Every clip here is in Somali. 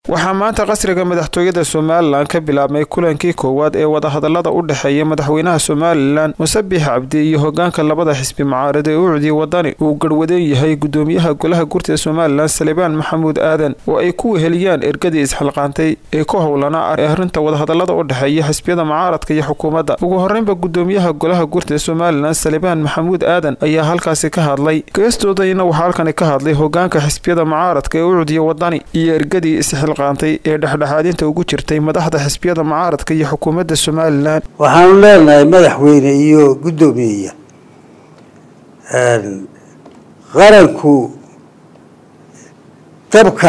waxaa maanta qasriga madaxtooyada somalilan ka bilaabmay kulankii koowaad ee wadahadalada u dhexeeya madaxweynaha somalilan musabix cabdi iyo hogaanka labada xisbi mucaarad ee ucdi wadani uu garhwadeen yahay gudoomiyaha golaha gurta somalilan salibaan maxamuud aadan oo ay ku weheliyaan ergadii isxilqaantay ee ku howlanaa ee arrinta wadahadalada u dhexeeya xisbiyada mucaaradka iyo xukuumadda ugu horreynba gudoomiyaha golaha gurta somalilan salibaan maxamuud aadan ayaa halkaasi ka hadlay geestoodayna waxaa halkani ka hadlay hogaanka xisbiyada mucaaradka ee ucdiya wadani iyo ergadii isxilqaantay ee dhexdhexaadinta ugu jirtay madaxda xisbiyada mucaaradka iyo xukuumadda somalilan waxaanu leenahay madaxweyne iyo guddoomiyeya qaranku dabka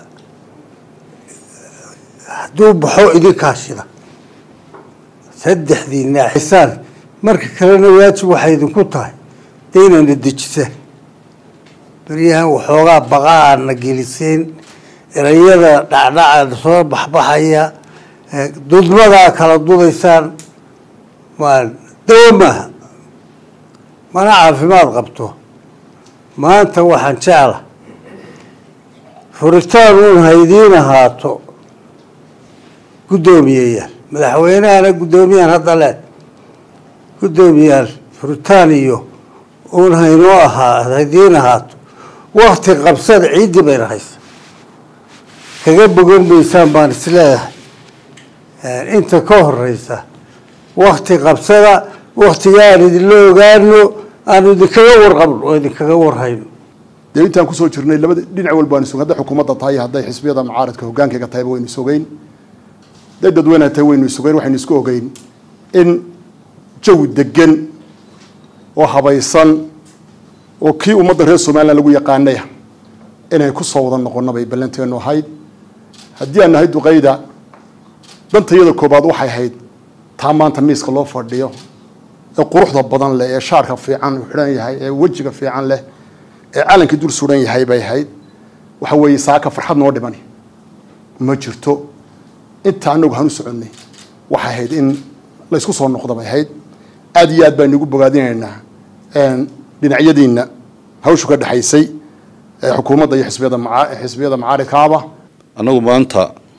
hadduu baxo idinkaa shida saddexdii naaxisaan marka kalena waajib waxay idinku tahay de inayna dejisaan beryahan waxoogaa baqaa aadna geliseen erayada dhacdhaca soo baxbaxaya dudmadaa kala dudaysaan dawo maaha mana caafimaad qabto maanta waxaan jecla furitaan uun haydiin ahaato guddoomiyeyaal madaxweynahana guddoomiyahan hadda le guddoomiyaal furitaan iyo uun haynoo ahaa haydiin ahaato wakti qabsada ciiddii bayna haysa kaga bogan maysaan baan isleeyahay inta ka horeysa wakti qabsada waktiga aan idinla ogaano aanu idinkaga warqabno oo idinkaga warhayno dee intaan kusoo jirnay labada dhinac walba waanu sugn hadday xukuumadda tahay hadday xisbiyada mucaaradka hogaankayga tahayba waynu sugeyn hadday dadweynaha tahay waynu sugeyn waxaynu isku ogeyn in jawi degan oo habaysan oo kii ummadda reer somalilan lagu yaqaanaya inay kusoo wada noqono bay ballanteenu ahayd haddii aan nahay duqayda dantayada koobaad waxay ahayd taa maanta miiska loo fadhiyo ee quruxda badan leh ee shaarka fiican uu xidhan yahay ee wejiga fiican leh ee calankii dul suran yahay bay ahayd waxa weeye saaka farxad noo dhimani ma jirto inta anagu hanu soconnay waxay ahayd in laysku soo noqdo bay ahayd aada iyo aad baynu igu bogaadinaynaa dhinacyadiina hawshu ka dhexaysay xukuumadda iyo xisbiyada xisbiyada macaaridkaaba annagu maanta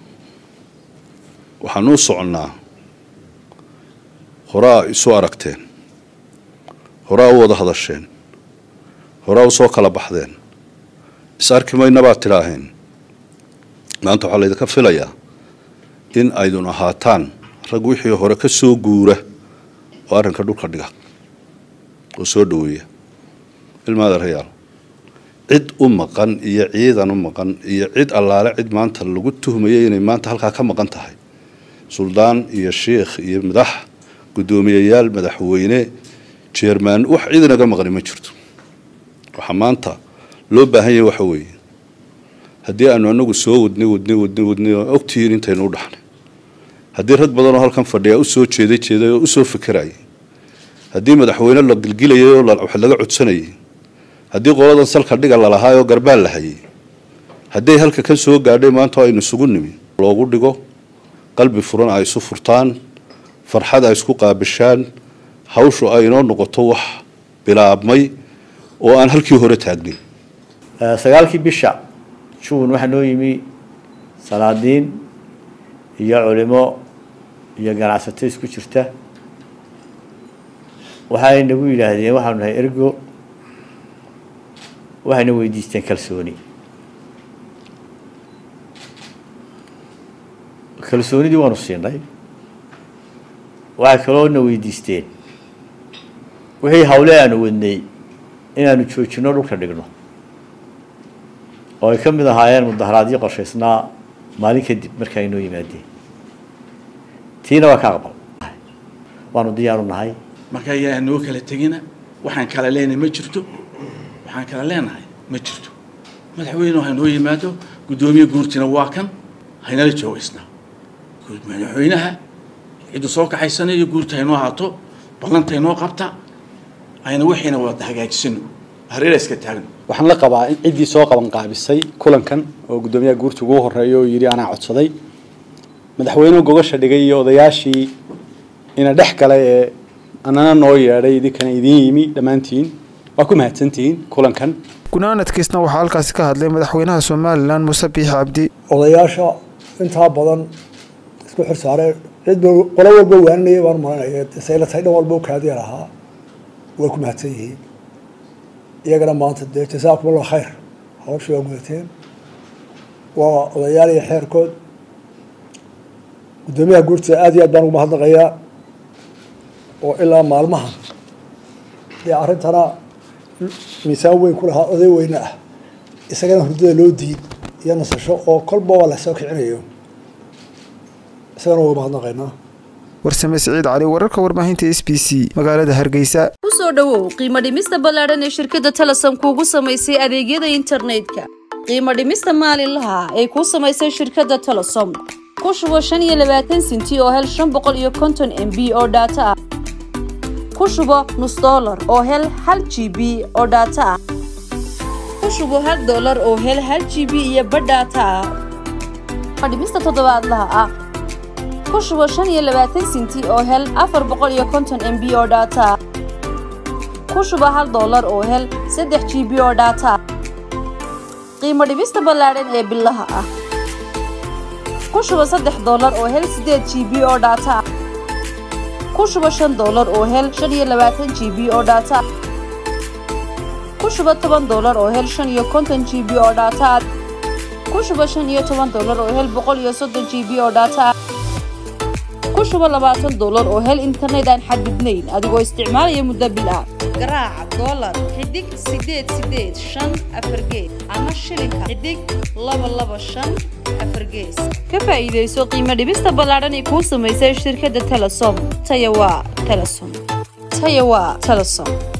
waxaan u soconnaa horaa isu aragteen horaa u wada hadasheen horaa u soo kala baxdeen is arki mayna baad tidhaaheen maanta waxaa laydinka filayaa in aydun ahaataan rag wixii hore ka soo guura oo arrinka dhulka dhiga oo soo dhaweeya ilmaada rayaal cid u maqan iyo ciidan u maqan iyo cid allaale cid maanta lagu tuhmayay inay maanta halkaa ka maqan tahay suldaan iyo shiikh iyo madax guddoomiyeyaal madaxweyne jeermaan wax cid inaga maqni ma jirto waxaa maanta loo baahan yahay waxa weeye haddii aanu anagu soo wadnay wadnay wadnay wadnay oo ogtihiin intaynu u dhaxnay haddii rag badanoo halkan fadhiya usoo jeeday jeeday oo usoo fekerayay haddii madaxweyne la gilgilayay oo wax laga codsanayay haddii qoladan salka dhiga lalahaa oo garbaal la hayay hadday halka ka soo gaadhay maanta aynu isugu nimi loogu dhigo qalbi furan ay isu furtaan farxad ay isku qaabishaan hawshu ay inoo noqoto wax bilaabmay oo aan halkii hore taagnin sagaalkii bisha juun waxaa noo yimi salaadiin iyo culimo iyo ganacsato isku jirta waxay nagu yidhaahdeen waxaanu nahay ergo waxayna weydiisteen kalsooni kalsoonidii waanu siinay waxay kaloona weydiisteen wixii hawle aanu wadnay inaanu joojino dhulka dhigno oo ay ka mid ahaayeen mudaharaadyo qorshaysnaa maalin kadib marka ay noo yimaadeen tiina waa ka aqbal waanu diyaaru nahay marka ayaa noo kala tegina waxaan kala leenahay ma jirto waxaan kala leenahay ma jirto madaxweyne ha noo yimaado guddoomiye guurtina waa kan haynala joogaysnaa madaxweynaha ciddu soo kaxaysanayo guurta haynoo haato ballanta haynoo qabta ayna wixiina wada hagaajisano hareera iska taagno waxaan la qabaa in ciddii soo qaban qaabisay kulankan oo guddoomiyaha guurta ugu horeeya oo yidhi anaa codsaday madaxweynuhu gogasha dhigay iyo odayaashii ina dhex galay ee anana noo yeedhay idinkana idiin yimi dhammaantiin waa ku mahadsantihiin kulankan gunaanadkiisna waxaa halkaasi ka hadlay madaxweynaha somalilan muuse biix cabdi odayaasha intaa badan isku xir saareen cid ba qolo walba waaninaya baan maranaya sayla tahay dhan walba u kaadiya lahaa way ku mahadsan yihiin iyagana maanta dee jasaakum allah khayr hawshii waa gudateen waa odayaal iyo xeerkood guddoomiyaha guurtida aad iyo aad baan ugu mahadnaqayaa oo ilaa maalmaha dee arrintana miisaan weyn ku lahaa oday weyne ah isagana hurdada loo diid iyo nasasho oo kolba waa lasoo kicinayo isagana waa uga mahadnaqaynaa warsame siciid cali wararka warbaahinta s b c magaalada hargeysa kusoo dhowow qiimo dhimista ballaadhan ee shirkadda telesom kuugu samaysay adeegyada internetka qiimo dhimista maalinlaha ay kuu samaysay shirkadda telesom ku shubo shan iyo labaatan sinti oo hel shan boqol iyo konton m b oo dhaato ah ku shubo nus dollar oo hel hal g b oo dhaato ah ku shubo hal dollar oo hel hal g b iyo badh dhaato ah dhimista toddobaadlaha ah ku shubo shan iyo labaatan sinti oo hel afar boqol iyo konton m b oo dhaato ah ku shubo hal dollar oo hel saddex g b oo dhaato ah qiimo dhibista ballaadhan ee bilaha ah ku shubo saddex dollar oo hel siddeed g b oo dhaato ah ku shubo shan dollar oo hel shan iyo labaatan g b oo dhaato ah ku shubo toban dollar oo hel shan iyo konton g b oo dhaato ah ku shubo shan iyo toban dollar oo hel boqol iyo soddon g b oo dhaato ah ku shubo labaatan dollar oo hel internet aan xadidnayn adigoo isticmaalaya muddo bil ah garaaca dollar xidig sideed sideed shan afar gees ama shilinka xidig laba laba shan afar gees ka faa'iidayso qiimo dhibista ballaadhan ee kuu samaysay shirkadda telesom taya waa telesom taya waa telesom